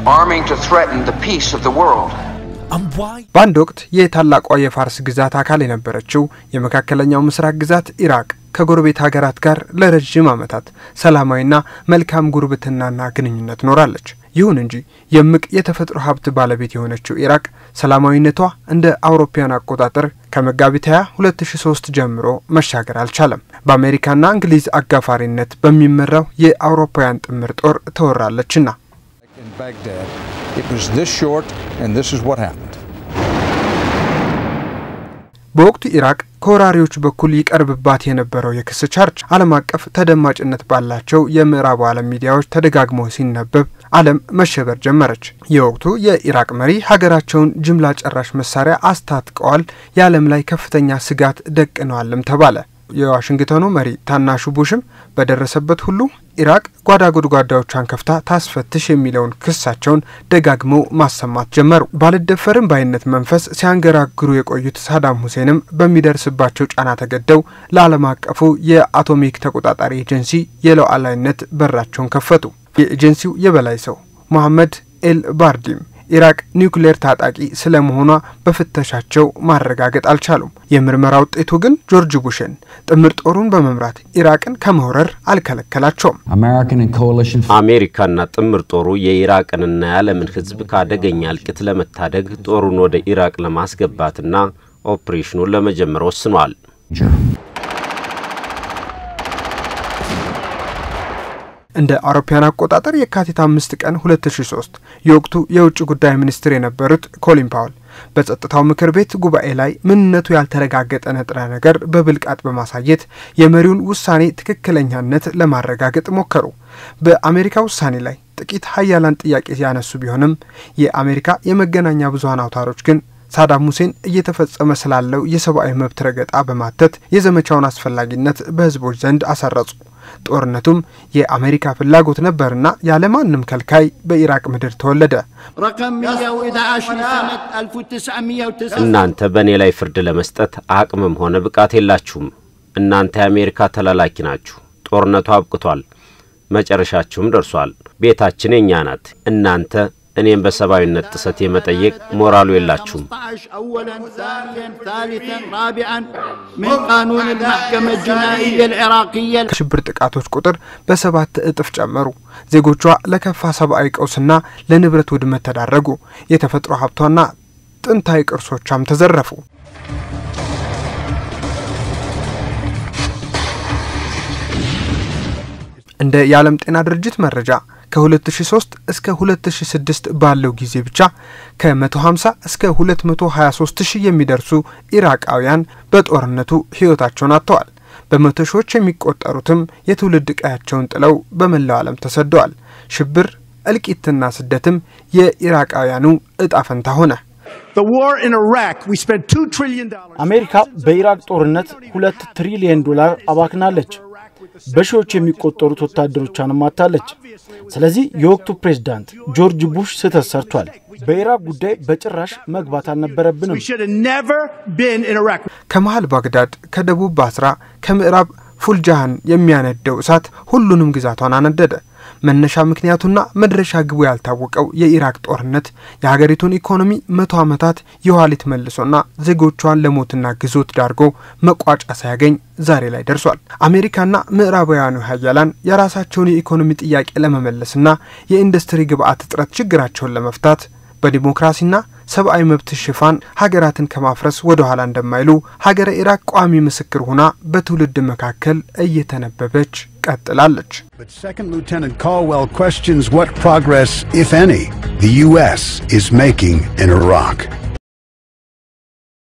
arming to threaten the peace of the world. በአንድ ወቅት የታላቋ የፋርስ ግዛት አካል የነበረችው የመካከለኛው ምስራቅ ግዛት ኢራቅ ከጎረቤት ሀገራት ጋር ለረዥም ዓመታት ሰላማዊና መልካም ጉርብትናና ግንኙነት ኖራለች። ይሁን እንጂ የምቅ የተፈጥሮ ሀብት ባለቤት የሆነችው ኢራቅ ሰላማዊነቷ እንደ አውሮፓውያን አቆጣጠር ከመጋቢት 20 2003 ጀምሮ መሻገር አልቻለም። በአሜሪካና እንግሊዝ አጋፋሪነት በሚመራው የአውሮፓውያን ጥምር ጦር ተወራለችና in Baghdad. It was this short, and this is what happened. በወቅቱ ኢራቅ ከወራሪዎች በኩል ይቀርብባት የነበረው የክስ ቻርጅ ዓለም አቀፍ ተደማጭነት ባላቸው የምዕራቡ ዓለም ሚዲያዎች ተደጋግሞ ሲነበብ ዓለም መሸበር ጀመረች። የወቅቱ የኢራቅ መሪ ሀገራቸውን ጅምላ ጨራሽ መሳሪያ አስታጥቀዋል፣ የዓለም ላይ ከፍተኛ ስጋት ደቅነዋልም ተባለ። የዋሽንግተኑ መሪ ታናሹ ቡሽም በደረሰበት ሁሉ ኢራቅ ጓዳ ጎድጓዳዎቿን ከፍታ ታስፈትሽ የሚለውን ክሳቸውን ደጋግመው ማሰማት ጀመሩ። ባልደፈርም ባይነት መንፈስ ሲያንገራግሩ የቆዩት ሳዳም ሁሴንም በሚደርስባቸው ጫና ተገደው ለዓለም አቀፉ የአቶሚክ ተቆጣጣሪ ኤጀንሲ የሉዓላዊነት በራቸውን ከፈቱ። የኤጀንሲው የበላይ ሰው ሞሐመድ ኤል ባርዲም ኢራቅ ኒውክሌር ታጣቂ ስለመሆኗ በፍተሻቸው ማረጋገጥ አልቻሉም። የምርመራ ውጤቱ ግን ጆርጅ ቡሽን ጥምር ጦሩን በመምራት ኢራቅን ከመውረር አልከለከላቸውም። አሜሪካና ጥምር ጦሩ የኢራቅንና የዓለምን ሕዝብ ከአደገኛ እልቂት ለመታደግ ጦሩን ወደ ኢራቅ ለማስገባትና ኦፕሬሽኑን ለመጀመር ወስኗል። እንደ አውሮፓውያን አቆጣጠር የካቲት አምስት ቀን 2003 የወቅቱ የውጭ ጉዳይ ሚኒስትር የነበሩት ኮሊን ፓውል በጸጥታው ምክር ቤት ጉባኤ ላይ ምንነቱ ያልተረጋገጠ ንጥረ ነገር በብልቃጥ በማሳየት የመሪውን ውሳኔ ትክክለኛነት ለማረጋገጥ ሞከሩ። በአሜሪካ ውሳኔ ላይ ጥቂት ሀያላን ጥያቄ ያነሱ ቢሆንም የአሜሪካ የመገናኛ ብዙኃን አውታሮች ግን ሳዳም ሁሴን እየተፈጸመ ስላለው የሰብአዊ መብት ረገጣ በማተት የዘመቻውን አስፈላጊነት በህዝቦች ዘንድ አሰረጹ። ጦርነቱም የአሜሪካ ፍላጎት ነበርና ያለማንም ከልካይ በኢራቅ ምድር ተወለደ። እናንተ በእኔ ላይ ፍርድ ለመስጠት አቅምም ሆነ ብቃት የላችሁም። እናንተ የአሜሪካ ተላላኪ ናችሁ። ጦርነቱ አብቅቷል፣ መጨረሻችሁም ደርሷል። ቤታችን የእኛ ናት። እናንተ እኔም በሰብአዊነት ጥሰት የመጠየቅ ሞራሉ የላችሁም። ከሽብር ጥቃቶች ቁጥር በሰባት እጥፍ ጨመሩ። ዜጎቿ ለከፋ ሰብአዊ ቀውስና ለንብረት ውድመት ተዳረጉ። የተፈጥሮ ሀብቷና ጥንታዊ ቅርሶቿም ተዘረፉ። እንደ የዓለም ጤና ድርጅት መረጃ ከ2003 እስከ 2006 ባለው ጊዜ ብቻ ከ150 እስከ 223 ሺህ የሚደርሱ ኢራቃውያን በጦርነቱ ሕይወታቸውን አጥተዋል። በመቶ ሺዎች የሚቆጠሩትም የትውልድ ቀያቸውን ጥለው በመላው ዓለም ተሰደዋል። ሽብር፣ እልቂትና ስደትም የኢራቃውያኑ እጣ ፈንታ ሆነ። አሜሪካ በኢራቅ ጦርነት ሁለት ትሪሊየን ዶላር አባክናለች። በሺዎች የሚቆጠሩት ወታደሮቿንም አታለች። ስለዚህ የወቅቱ ፕሬዝዳንት ጆርጅ ቡሽ ስህተት ሰርቷል። በኢራቅ ጉዳይ በጭራሽ መግባት አልነበረብንም። ከመሀል ባግዳድ፣ ከደቡብ ባስራ፣ ከምዕራብ ፉልጃሃን የሚያነደው እሳት ሁሉንም ግዛቷን አነደደ። መነሻ ምክንያቱና መድረሻ ግቡ ያልታወቀው የኢራቅ ጦርነት የሀገሪቱን ኢኮኖሚ መቶ ዓመታት የኋሊት መልሶና ዜጎቿን ለሞትና ግዞት ዳርጎ መቋጫ ሳያገኝ ዛሬ ላይ ደርሷል። አሜሪካና ምዕራባውያኑ ሀያላን የራሳቸውን የኢኮኖሚ ጥያቄ ለመመለስና የኢንዱስትሪ ግብዓት እጥረት ችግራቸውን ለመፍታት በዲሞክራሲና ሰብአዊ መብት ሽፋን ሀገራትን ከማፍረስ ወደ ኋላ እንደማይሉ ሀገረ ኢራቅ ቋሚ ምስክር ሆና በትውልድ መካከል እየተነበበች ቀጥላለች። But Second Lieutenant Caldwell questions what progress, if any, the U.S. is making in Iraq.